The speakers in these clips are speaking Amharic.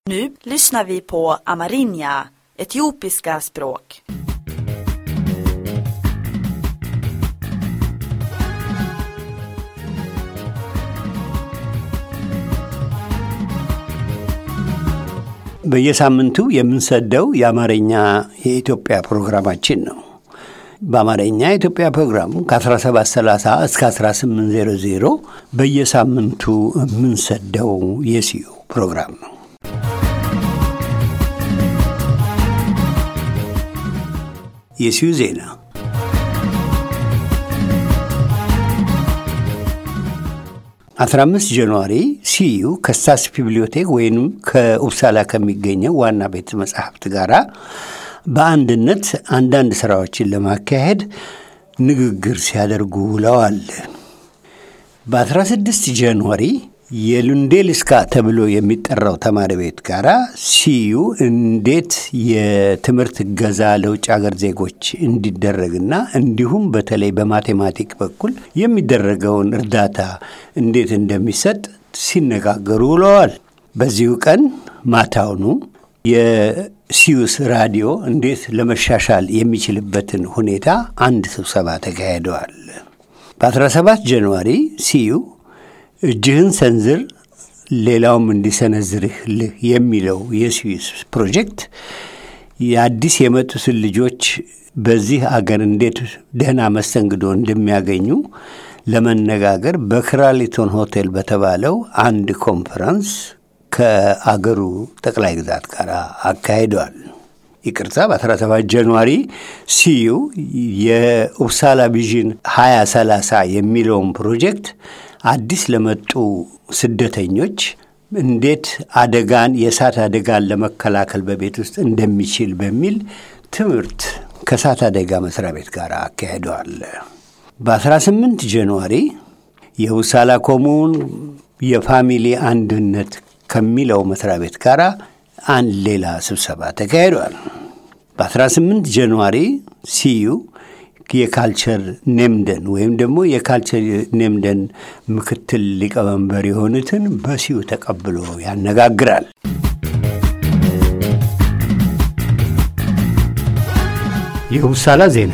Nu lyssnar vi på amerinja, etiopiska språk. በየሳምንቱ የምንሰደው የአማርኛ የኢትዮጵያ ፕሮግራማችን ነው። በአማርኛ የኢትዮጵያ ፕሮግራም ከ1730 እስከ 1800 በየሳምንቱ የምንሰደው የሲዩ ፕሮግራም ነው። የሲዩ ዜና አስራ አምስት ጃንዋሪ ሲዩ ከስታስ ቢብሊዮቴክ ወይም ከኡፕሳላ ከሚገኘው ዋና ቤተ መጻሕፍት ጋር በአንድነት አንዳንድ ስራዎችን ለማካሄድ ንግግር ሲያደርጉ ውለዋል። በ16 ጃንዋሪ የሉንዴልስካ ተብሎ የሚጠራው ተማሪ ቤት ጋር ሲዩ እንዴት የትምህርት እገዛ ለውጭ ሀገር ዜጎች እንዲደረግና እንዲሁም በተለይ በማቴማቲክ በኩል የሚደረገውን እርዳታ እንዴት እንደሚሰጥ ሲነጋገሩ ውለዋል። በዚሁ ቀን ማታውኑ የሲዩስ ራዲዮ እንዴት ለመሻሻል የሚችልበትን ሁኔታ አንድ ስብሰባ ተካሂደዋል። በ17 ጃንዋሪ ሲዩ እጅህን ሰንዝር ሌላውም እንዲሰነዝርልህ የሚለው የስዊስ ፕሮጀክት የአዲስ የመጡትን ልጆች በዚህ አገር እንዴት ደህና መስተንግዶ እንደሚያገኙ ለመነጋገር በክራሊቶን ሆቴል በተባለው አንድ ኮንፈረንስ ከአገሩ ጠቅላይ ግዛት ጋር አካሂደዋል። ይቅርታ በ17 ጃንዋሪ ሲዩ የኡፕሳላ ቪዥን 2030 የሚለውን ፕሮጀክት አዲስ ለመጡ ስደተኞች እንዴት አደጋን የእሳት አደጋን ለመከላከል በቤት ውስጥ እንደሚችል በሚል ትምህርት ከእሳት አደጋ መስሪያ ቤት ጋር አካሂደዋል። በ18 ጃንዋሪ የኡፕሳላ ኮሙን የፋሚሊ አንድነት ከሚለው መስሪያ ቤት ጋር አንድ ሌላ ስብሰባ ተካሂዷል። በ18 ጃንዋሪ ሲዩ የካልቸር ኔምደን ወይም ደግሞ የካልቸር ኔምደን ምክትል ሊቀመንበር የሆኑትን በሲዩ ተቀብሎ ያነጋግራል። የኡፕሳላ ዜና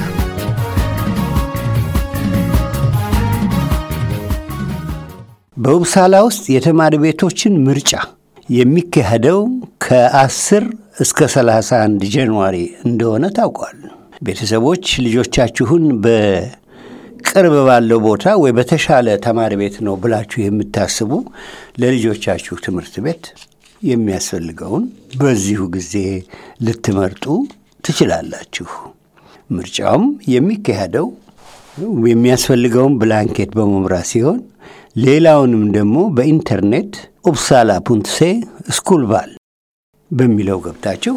በኡፕሳላ ውስጥ የተማሪ ቤቶችን ምርጫ የሚካሄደው ከ10 እስከ 31 ጃንዋሪ እንደሆነ ታውቋል። ቤተሰቦች ልጆቻችሁን በቅርብ ባለው ቦታ ወይ በተሻለ ተማሪ ቤት ነው ብላችሁ የምታስቡ ለልጆቻችሁ ትምህርት ቤት የሚያስፈልገውን በዚሁ ጊዜ ልትመርጡ ትችላላችሁ። ምርጫውም የሚካሄደው የሚያስፈልገውን ብላንኬት በመምራት ሲሆን ሌላውንም ደግሞ በኢንተርኔት ኡፕሳላ ፑንትሴ ስኩል ባል በሚለው ገብታችሁ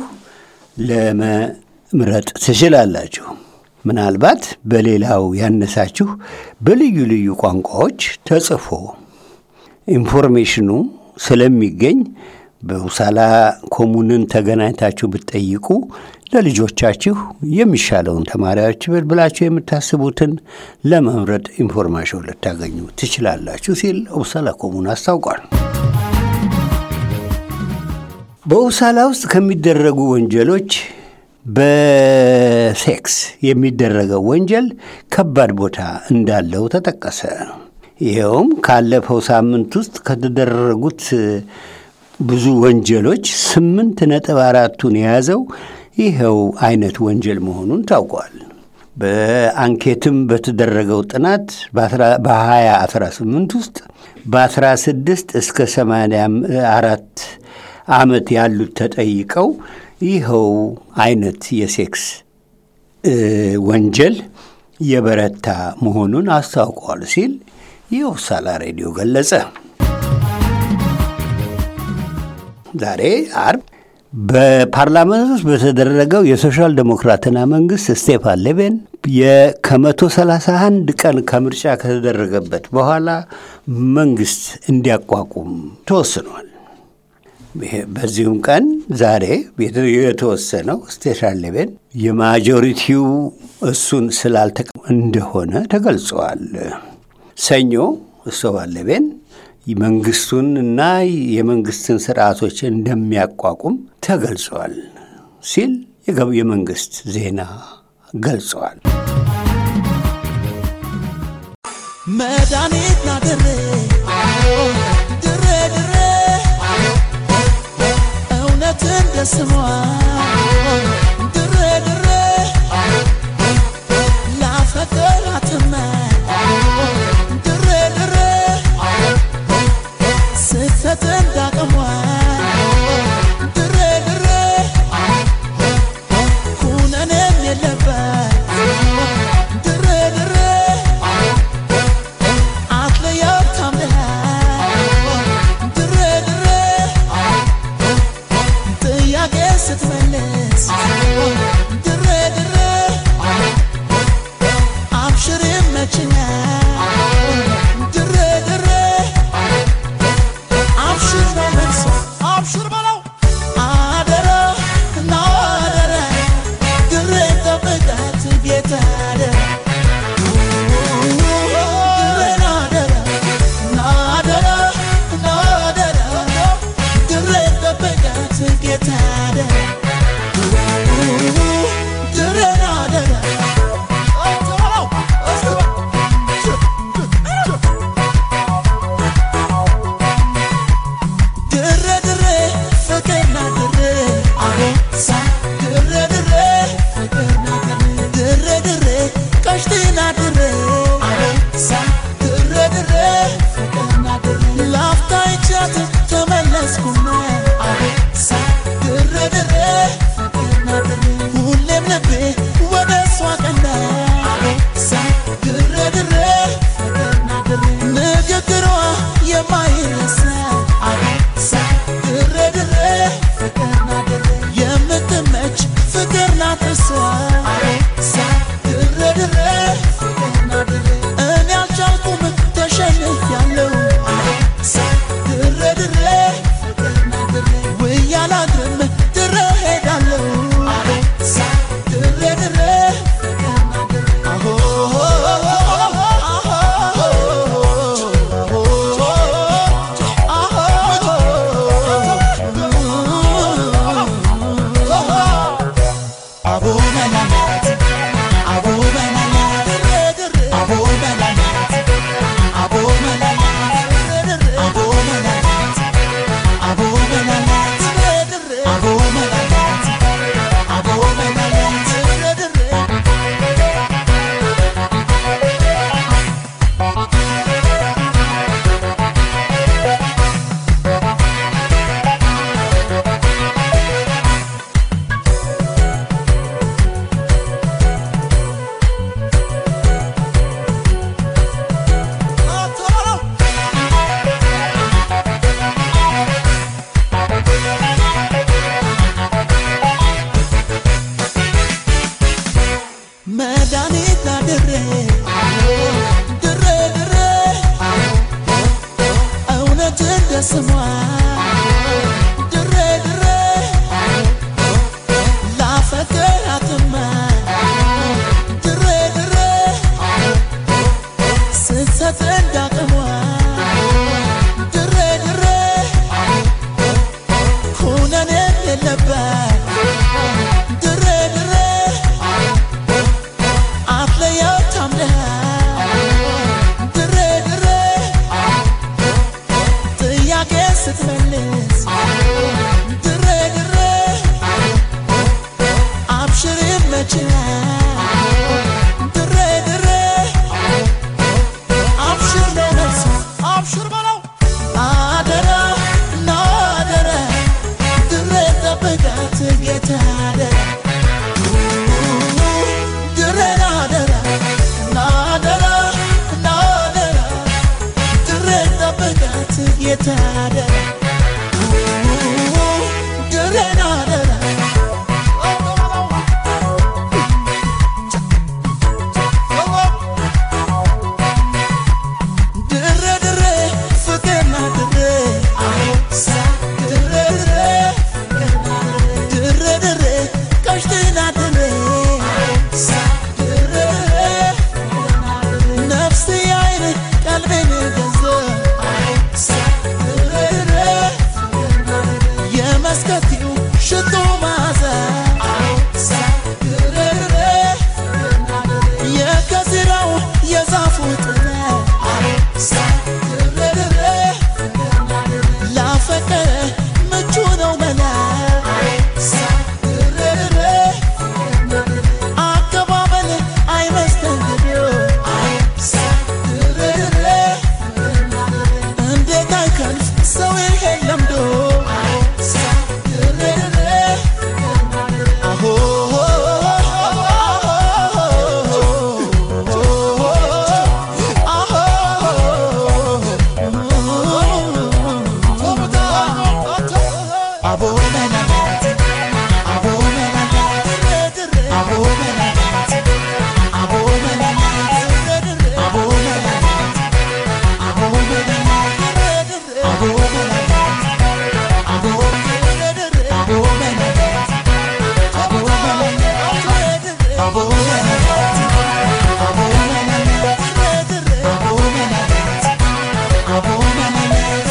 ለመምረጥ ትችላላችሁ። ምናልባት በሌላው ያነሳችሁ በልዩ ልዩ ቋንቋዎች ተጽፎ ኢንፎርሜሽኑ ስለሚገኝ በኡፕሳላ ኮሙንን ተገናኝታችሁ ብትጠይቁ ለልጆቻችሁ የሚሻለውን ተማሪዎች ብላችሁ የምታስቡትን ለመምረጥ ኢንፎርሜሽን ልታገኙ ትችላላችሁ ሲል ኡፕሳላ ኮሙን አስታውቋል። በኡፕሳላ ውስጥ ከሚደረጉ ወንጀሎች በሴክስ የሚደረገው ወንጀል ከባድ ቦታ እንዳለው ተጠቀሰ። ይኸውም ካለፈው ሳምንት ውስጥ ከተደረጉት ብዙ ወንጀሎች ስምንት ነጥብ አራቱን የያዘው ይኸው አይነት ወንጀል መሆኑን ታውቋል። በአንኬትም በተደረገው ጥናት በ2018 ውስጥ በ16 እስከ 84 ዓመት ያሉት ተጠይቀው ይኸው አይነት የሴክስ ወንጀል የበረታ መሆኑን አስታውቋል ሲል የኡፕሳላ ሬዲዮ ገለጸ። ዛሬ አርብ በፓርላመንት ውስጥ በተደረገው የሶሻል ዴሞክራትና መንግስት ስቴፋን ሌቬን ከመቶ ሰላሳ አንድ ቀን ከምርጫ ከተደረገበት በኋላ መንግስት እንዲያቋቁም ተወስኗል። በዚሁም ቀን ዛሬ የተወሰነው ስቴፋን ሌቬን የማጆሪቲው እሱን ስላልተቀ እንደሆነ ተገልጸዋል። ሰኞ ስቴፋን ሌቬን መንግስቱን እና የመንግስትን ስርዓቶች እንደሚያቋቁም ተገልጿል ሲል የመንግስት ዜና ገልጸዋል። መድኃኒት ናድሬ ድሬ ድሬ እውነት እንደ ስሟ ድሬ ድሬ ላፈቀራትመ ድሬ ድሬ ስህተት እንዳቅሟ ድሬ ድሬ ኩነኔም የለበት ድሬ ድሬ አትለያት ታምነህ ድሬ ድሬ ጥያቄ ስትመልስ ድሬ ድሬ አብሽር ይመችኛል ድሬ ድሬ አብሽር ነው መልስ አብሽር በለው አደራ እና አደራ ድሬ ጠብቃት ጌታ አደራ ሁሌም ልቤ ወደ እሷ ቀና ድሬ ድሬ ንግግሯ የማይረሳ ድሬ ድሬ የምትመች ፍቅር ናት እሷ ድሬ ድሬ እኔ አልቻልኩም ተሸንፊያለሁ ድሬ ድሬ ውዬ አላድርም ድሬ ሄዳለሁ ድሬ ድሬ አሆ አቦ መላላት አቦ መላላት አቦ መላላት አቦ መላላት አቦ መላላት አቦ መላላት አቦ መላላት አቦ መላላት መድኃኒት ናድሬ ድሬ ድሬ እውነት እንደ ስሟ ድሬ ድሬ ላፈቀራትማ ድሬ ድሬ ስህተት እንዳቅሟ ድሬ ድሬ ኩነኔም የለበት ድሬ ድሬ አትለያው ታምነህ ድሬ ድሬ ጥያቄ ስትመልስ ድሬ ድሬ አብሽር ይመችሃል ድሬ ድሬ አብሽር ነው መልሱ አብሽር በለው አደራ እና አደራ ድሬ ጠብቃት ሽቶ ማዘ ድሬድሬ የከዚራው የዛፉ ጥለ ድሬድሬ ላፈቀረ ምቹ ነው መላ ድሬድሬ አቀባበል አይመስተንግዶ ድሬድሬ እንዴት አይከንፍ ሰው ይሄን ለምዶ ድሬድሬ አሆ አቦ መናናት አቦ መናናት አቦ መናናት አቦ መናናት አቦ መናናት አቦ መናናት አቦ መናናት አቦ መናናት አቦ መናናት አቦ መናናት አቦ መናናት አቦ መናናት አቦ መናናት አቦ መናናት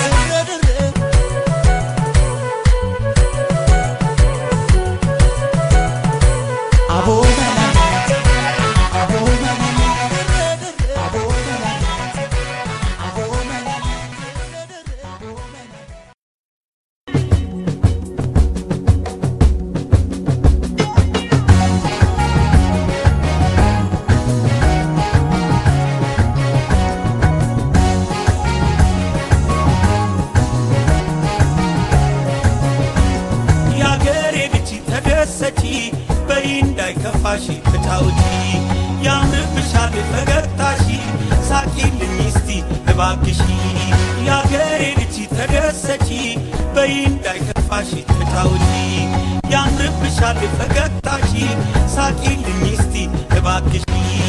አቦ መናናት አቦ መናናት አቦ መናናት አቦ መናናት አቦ መናናት የአገሬ ልጅ ተደሰቺ በይ እንዳይከፋሽ ፍታውጪ ያምርብሻል ፈገግታሺ ሳቂልኝ እስቲ እባክሺ የአገሬ ልጅ ተደሰቺ በይ እንዳይከፋሽ ፍታውጪ ያምርብሻል ፈገግታሺ ሳቂልኝ እስቲ እባክሺ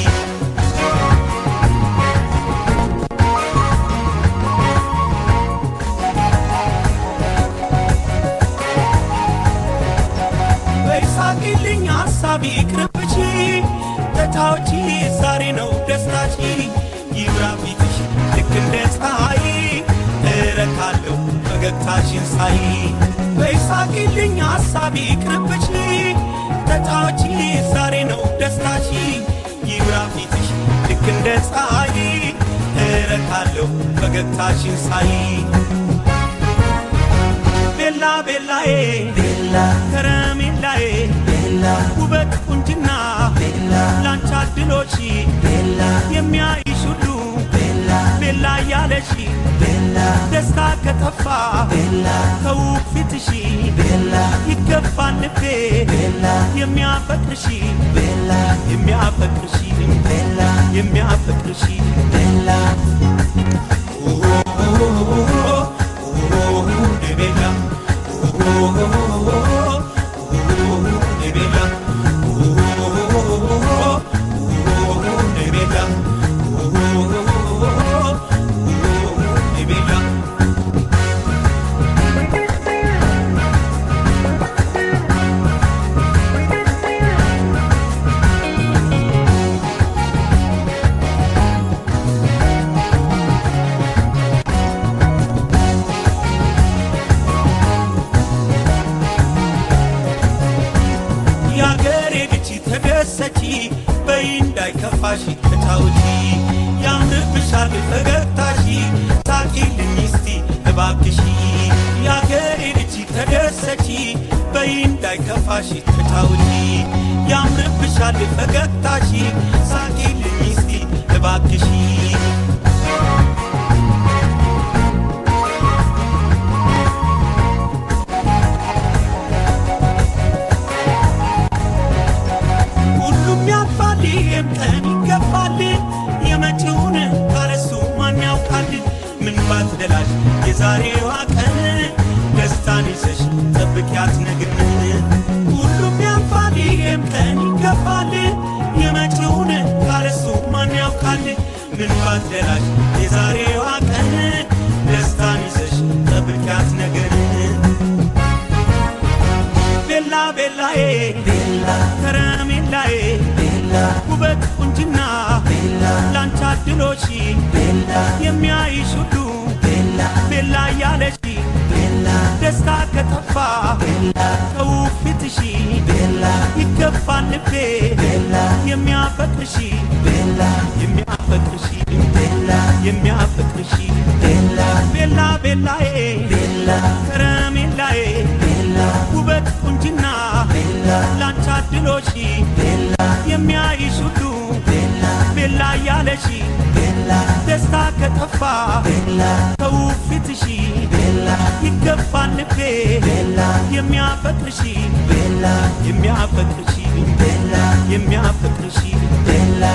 በይሳቅልኝ ሐሳቢ ቅርብቺ ተታዎቺ ዛሬ ነው ደስታቺ ይብራ ፊትሽ ልክ እንደ ፀሐይ እረካለሁ ፈገግታሽን ሳይ በይሳቅልኝ ሐሳቢ ቅርብቺ ተታዎቺ ዛሬ ነው ደስታቺ ይብራ ፊትሽ ልክ እንደ ፀሐይ እረካለሁ ፈገግታሽን ሳይ ቤላ ቤላዬ ቤላ ከረሜላዬ ቤላ ውበት ቁንጅና ቤላ ላንቺ አድሎሽ ቤላ የሚያይሽ ሁሉ ቤላ ቤላ እያለሽ ቤላ ደስታ ከጠፋ ቤላ ከውብ ፊትሽ ቤላ ይገባል ልቤ ቤላ የሚያፈቅርሽ ቤላ የሚያፈቅርሽ ቤላ የሚያፈቅርሽ ቤላ ቤላ የአገሬ ልጅ ተደሰቺ በይ እንዳይከፋሽ ፍታውጪ ያምርብሻል ፈገግታሺ ሳቂልኝ እስቲ እባክሺ የአገሬ ልጅ ተደሰቺ በይ እንዳይከፋሽ ፍታውጪ ያምርብሻል ፈገግታሺ ሳቂልኝ እስቲ እባክሺ ሁሉም ያልፋል፣ ይህም ቀን ይገፋል። የመጪውን ካለሱ ማን ያውቃል? ምን ባትደላሽ የዛሬዋ ቀን ደስታን ይዘሽ ጠብቂያት ነግን። ሁሉም ያልፋል፣ ይህም ቀን ይገፋል። የመጪውን ካለሱ ማን ያውቃል? ምን ባትደላሽ የዛሬዋ ቀን ደስታን ይዘሽ ጠብቂያት ነግን። ቤላ ቤላዬ ቤላ ከረሜላዬ ቤላ ውበት ቁንጅና ቤላ ላንቺ አድሎሽ ቤላ የሚያይሽ ሁሉ ቤላ ቤላ እያለሽ ቤላ ደስታ ከጠፋ ቤላ ከው የሚያፈቅርሽ ቤላ የሚያፈቅርሽ ቤላ የሚያፈቅርሽ ቤላ ቤላ ቤላዬ ቤላ ከረሜላዬ ቤላ ውበት ቁንጅና ቤላ ላንቺ አድሎሽ ቤላ የሚያይሽ ሁሉ ቤላ ቤላ እያለሽ ቤላ ደስታ ከጠፋ ቤላ ተውብ ፊትሽ ቤላ ይገባል ልቤ ቤላ የሚያፈቅርሽ ቤላ የሚያፈቅርሽ ቤላ የሚያፈቅርሽ ቤላ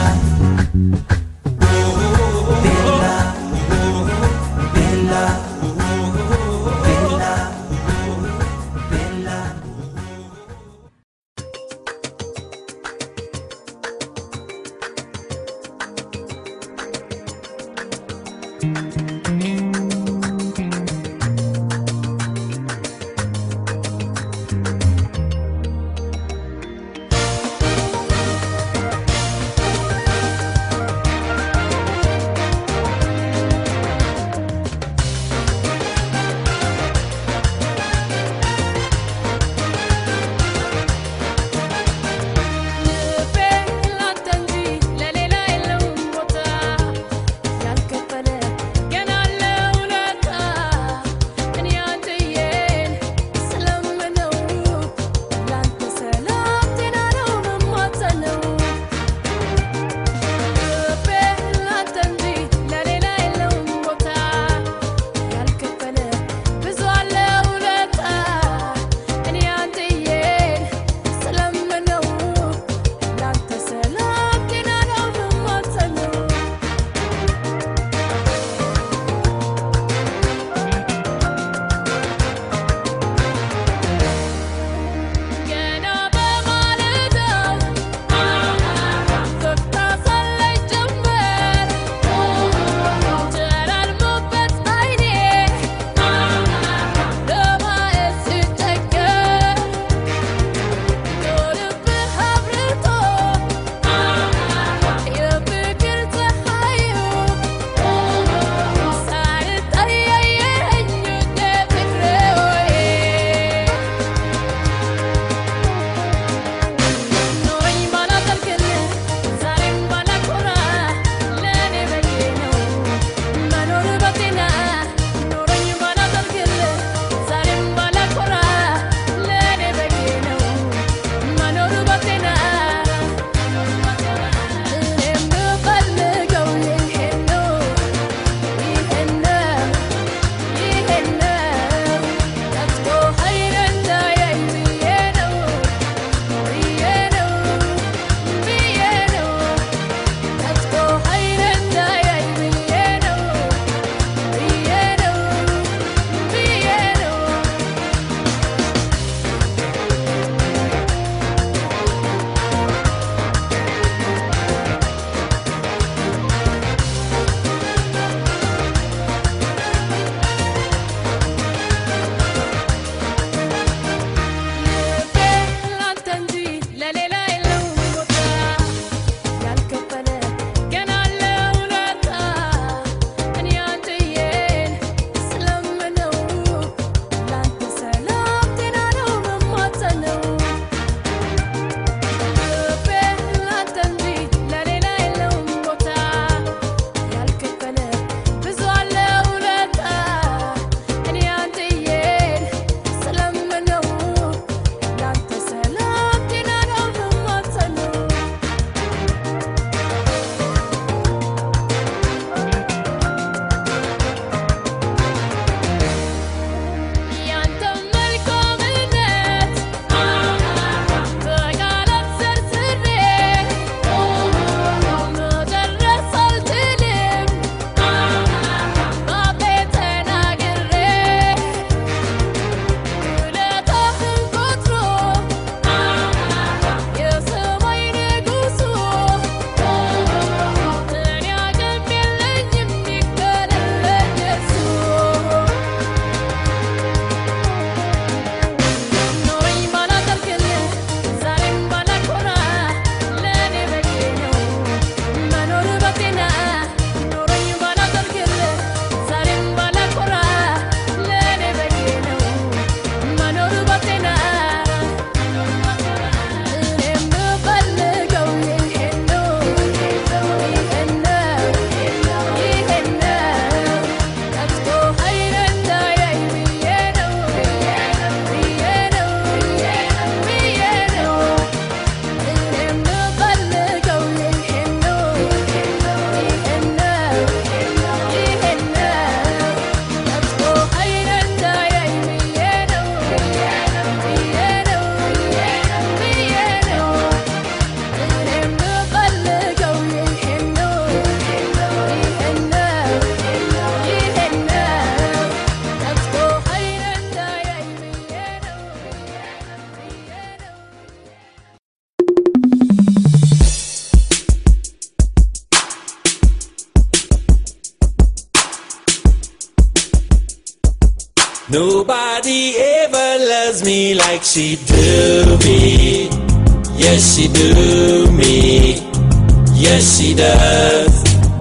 Nobody ever loves me like she do me. Yes, she do me. Yes, she does.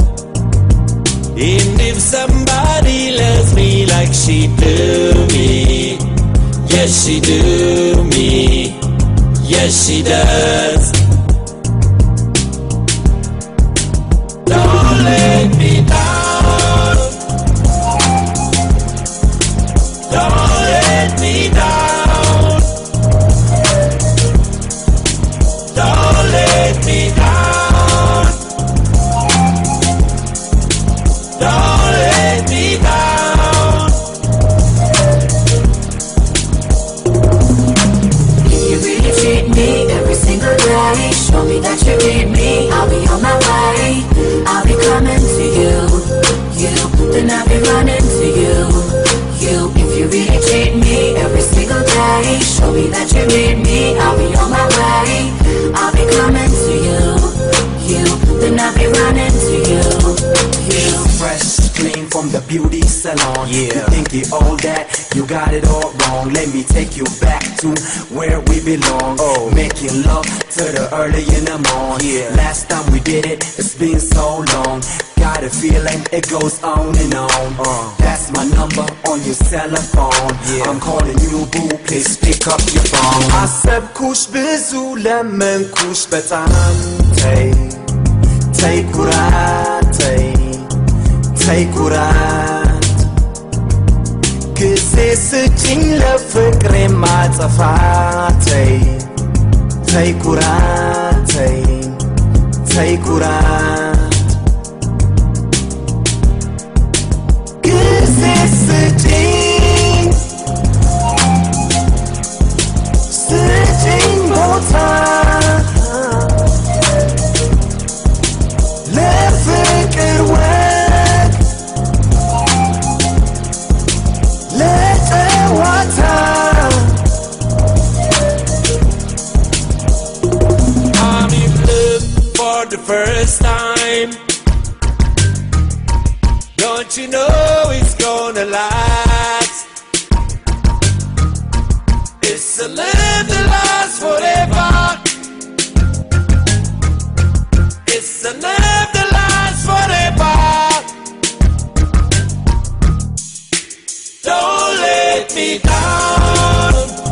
And if somebody loves me like she do me, yes, she do me. Yes, she does. Don't let me down. Don't let me down. Don't let me down. Don't let me down. If you really treat me every single day, show me that you need me. I'll be on my way. I'll be coming to you. You, then I'll be running to you. You, if you really treat me every single day, show me that you need me. I'll be on my way. I'll be coming to you. You, then I'll be running to you. You. fresh, clean from the beauty salon. Yeah. You think you all that, you got it all wrong. Let me take you back to where we belong. Oh, making love to the early in the morning. Yeah. Last time we did it, it's been so long. Got a feeling it goes on and on. Uh. That's my number on your cell phone. Yeah. I'm calling you boo, please pick up your phone. አሰብኩሽ ብዙ ለመንኩሽ በጣም ተይ ተይ ኩራት ተይ ተይ ኩራት ጊዜ ስጭኝ ለፍቅሬ ማጠፋ ተይ ተይ ኩራት ተይ ተይ ኩራት ጊዜ ስጭኝ ስጭኝ ቦታ ለፍቅር ወግ ለጨዋታ I'm in love for the first time. Don't you know it's gonna last? It's a love that lasts forever. It's a love that lasts forever. Don't let me down.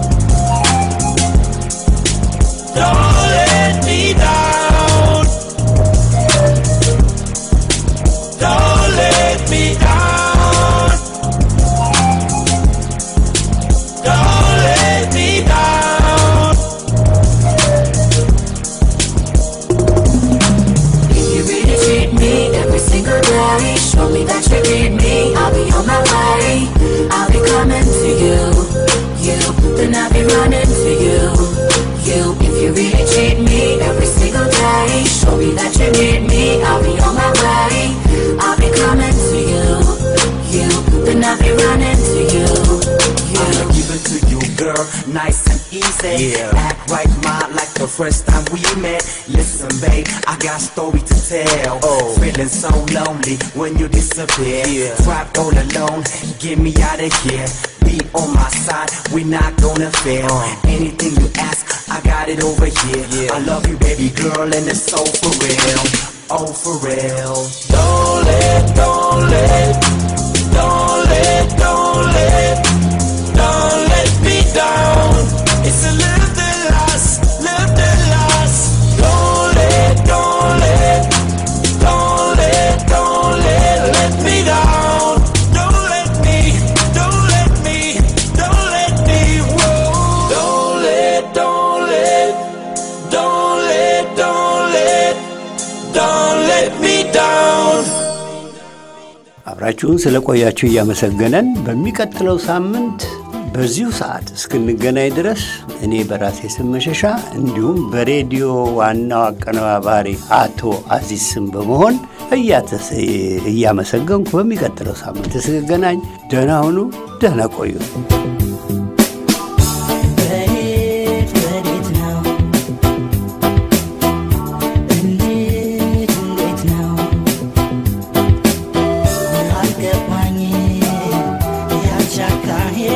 Don't let me down. Don't let me down. Don't let me down. If you really treat me every single day, show me that you need me. I'll be on my way. I'll be coming to you. You, then I'll be running to you. You, if you really treat me every single day, show me that you need me. I'll be on my way. I'll be coming to you. You, then I'll be running to you. I'ma You. give it to you, girl, nice and easy. Yeah. Act right, ma, like the first time we met. Listen, babe, I got story to tell. Oh, feeling so lonely when you disappear. Yeah. Trapped all alone, get me out of here. Be on my side, we not gonna fail. Anything you ask, I got it over here. Yeah. I love you, baby girl, and it's so for real. Oh, for real. Don't let, don't let, don't let, don't let, don't let me down. It's a love that lasts, love that lasts. Don't let, don't let, don't let, don't let, let me down. Don't let me, don't let me, don't let me, whoa. Don't let, don't let, don't let, don't let, don't let me down. አብራችሁን ስለቆያችሁ እያመሰገነን በሚቀጥለው ሳምንት በዚሁ ሰዓት እስክንገናኝ ድረስ እኔ በራሴ ስም መሸሻ እንዲሁም በሬዲዮ ዋናው አቀነባባሪ አቶ አዚዝ ስም በመሆን እያተሰ- እያመሰገንኩ በሚቀጥለው ሳምንት እስክገናኝ ደህና ሁኑ፣ ደህና ቆዩ። ወዴት ወዴት ነው? እንዴት እንዴት ነው? አልገባኝ ያንቺ አካሄድ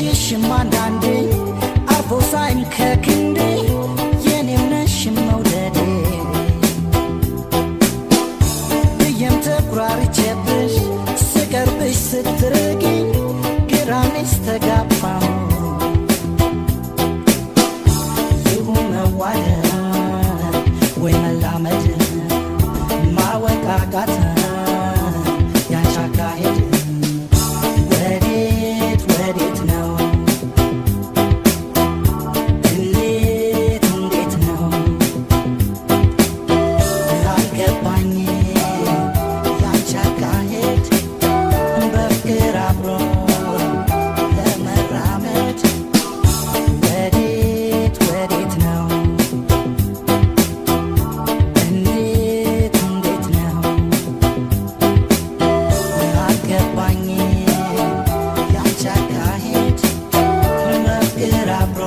እጅሽም አንዳንዴ አርፎ ሳይም ከክንዴ የኔም ነሽ መውደዴ ብዬም ተኩራርቼብሽ ስቀርብሽ ስትርቂኝ ግራኔስ ተጋባሁ ይሁን መዋደድ ወይ መላመድ ማወቃቃት ያንቺ አካሄድ ወዴት ወዴት ነው እንዴት እንዴት ነው ያልገባኝ ያንቺ አካሄድ በፍቅር አብሮ ለመራመድ ወዴት ወዴት ነው እንዴት እንዴት ነው ያልገባኝ ያንቺ አካሄድ በፍቅር አብሮ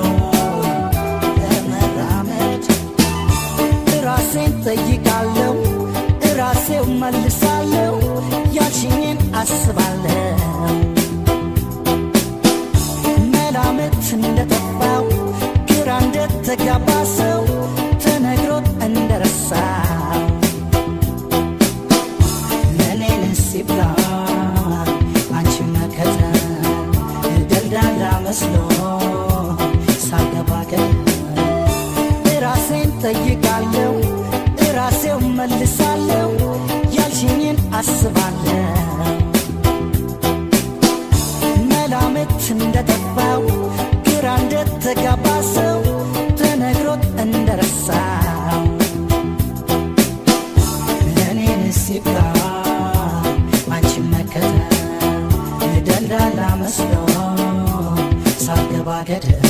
ለመራመድ ራሴን ጠይቃለሁ ራሴው መልሳለሁ ያልሽኝን አስባለሁ መላምት እንደጠፋው ግራ እንደተጋባ ሰው ተነግሮት እንደረሳው ለእኔን ሲብላ አንቺ መከተል ደልዳላ መስሎ ሳገባ ራሴን ጠይቃለሁ ራሴው መልሳለሁ ያልሽኝን አስባለሁ መላምት እንደጠፋው ግራ እንደተጋባ ሰው ተነግሮት እንደረሳው ለእኔን ሲብላ አንቺ መከተል ደልዳላ መስሎ ሳገባ ገደል